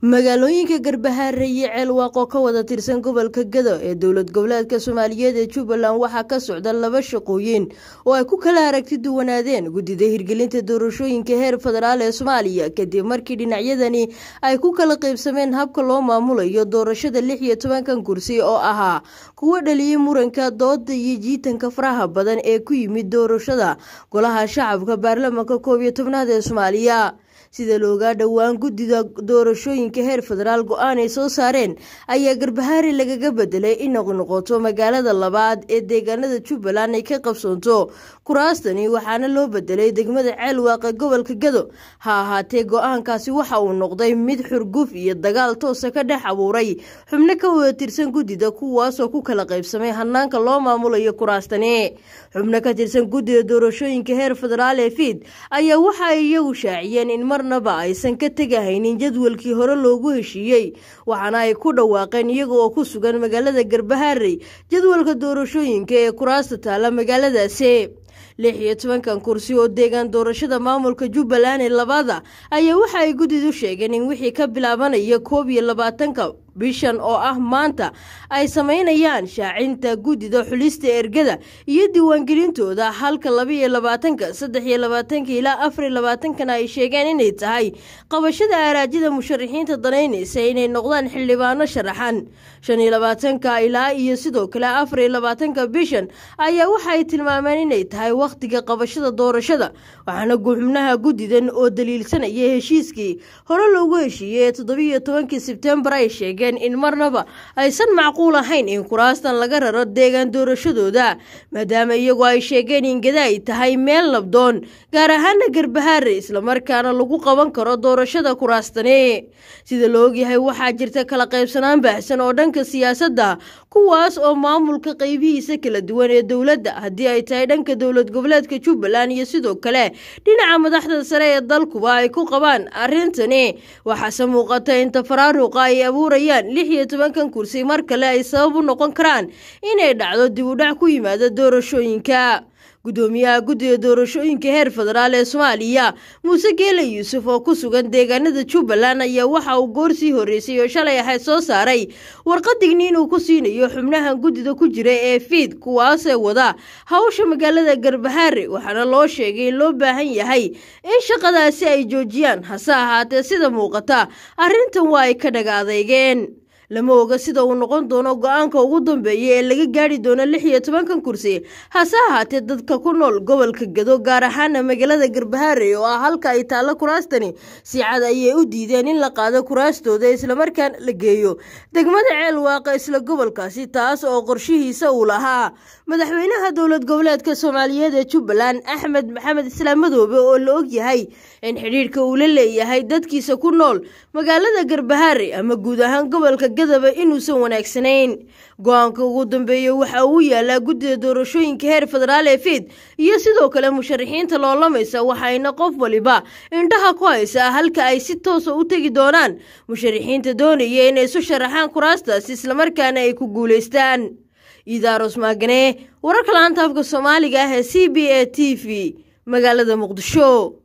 magaalooyinka garbahaare iyo ceelwaaq oo ka wada tirsan gobolka gado ee dowlad goboleedka soomaaliyeed ee jubbaland waxaa ka socda laba shaqooyin oo ay ku kala aragti duwanaadeen guddida hirgelinta doorashooyinka heer federaal ee soomaaliya kadib markii dhinacyadani ay ku kala qaybsameen habka loo maamulayo doorashada lix iyo tobankan kursi oo ahaa kuwa dhaliyey muranka dooda iyo jiitanka faraha badan ee ku yimid doorashada golaha shacabka baarlamanka koob iyo tobnaad ee soomaaliya sida loogaa dhowaan guddida doorashooyinka heer federaal go-aan ay soo saareen ayaa garbahaare lagaga bedelay in noqnoqoto magaalada labaad ee deegaanada jubbaland ay ka qabsoonto kuraastani waxaana loo bedelay degmada ceelwaaq ee gobolka gado ha ahaatee go-aankaasi waxa uu noqday mid xurguf iyo dagaal toosa ka dhex abuuray xubno ka wada tirsan guddida kuwaasoo ku kala qaybsamay hanaanka loo maamulayo kuraastani xubno ka tirsan guddida doorashooyinka heer federaal ee fiid ayaa waxa ay iyagu shaaciyeen in marnaba aysan ka tegahaynin jadwalkii hore loogu heshiiyey waxaana ay ku dhawaaqeen iyaga oo ku sugan magaalada garbahaarey jadwalka doorashooyinka ee kuraasta taala magaaladaasi lix iyo tobankan kursi oo deegaan doorashada maamulka jubbaland ee labaada ayaa waxa ay guddidu sheegeen in wixii ka bilaabanaya koob iyo labaatanka bishan oo ah maanta ay samaynayaan shaacinta guddida xulista ergada iyo diiwaangelintooda halka labaiyo labaatanka saddex iyo labaatanka ilaa afar iyo labaatankana ay sheegeen inay tahay qabashada araajida musharaxiinta danaynaysa inay noqdaan xildhibaano sharaxan shan iyo labaatanka ilaa iyo sidoo kale afar iyo labaatanka bishan ayaa waxaay tilmaameen inay tahay wakhtiga qabashada doorashada waxaana xubnaha guddidan oo daliilsanaya heshiiskii hore loogu heshiiyey ee toddobiiyo tobankii sebtembar ay sheegeen in marnaba aysan macquul ahayn in kuraastan laga raro deegaan doorashadooda maadaama iyagu ay sheegeen in gada ay tahay meel labdoon gaar ahaana garbahaare islamarkaana lagu qaban karo doorashada kuraastani sida la ogyahay waxaa jirta kala qaybsanaan baahsan oo dhanka siyaasadda kuwaas oo maamulka qaybihiisa kala duwan ee dowladda haddii ay tahay dhanka dowlad goboleedka jubbaland iyo sidoo kale dhinaca madaxda sare ee dalkuba ay ku qabaan arrintani waxaase muuqata in tafaraaruqa ay abuurayaan lix iyo tobankan kursi mar kale ay sabab u noqon karaan inay dhacdo dib u dhac ku yimaada doorashooyinka guddoomiyaha guddida doorashooyinka heer federaal ee soomaaliya muuse geele yuusuf oo ku sugan deegaanada jubbaland ayaa waxa uu goor sii horreysay oo shalay ahayd soo saaray warqadigni inuu ku siinayo xubnahan guddida ku jira ee fiid kuwaasee wada hawsha magaalada garbahaare waxaana loo sheegay in loo baahan yahay in shaqadaasi ay joojiyaan hase ahaatee sida muuqata arrintan waa ay ka dhaga adeygeen lama oga sida uu noqon doono go-aanka ugu dambeeya ee laga gaari doono lix iyo tobankan kursi hase ahaatee dadka ku nool gobolka gado gaar ahaana magaalada garbahaare oo ah halka ay taallo kuraastani si cad ayay u diideen in la qaado kuraastooda islamarkaana la geeyo degmada ceel waaqa isla gobolkaasi taas oo qorshihiisa uu lahaa madaxweynaha dowlad goboleedka soomaaliyeed ee jubbaland axmed maxamed islaam madoobe oo la og yahay in xidhiirhka uu la leeyahay dadkiisa ku nool magaalada garbahaare ama guud ahaan gobolka gadaba inuusan wanaagsanayn go-aanka ugu dambeeya waxa uu yaalaa guddida doorashooyinka heer federaal ee fiid iyo sidoo kale musharaxiinta loolamaysa waxayna qof waliba indhaha ku haysaa halka ay si toosa u tegi doonaan musharaxiinta doonaya inay isu sharaxaan kuraastaas islamarkaana ay ku guulaystaan iidaaros maagane wararka laanta afka soomaaliga ah ee c b a t v magaalada muqdisho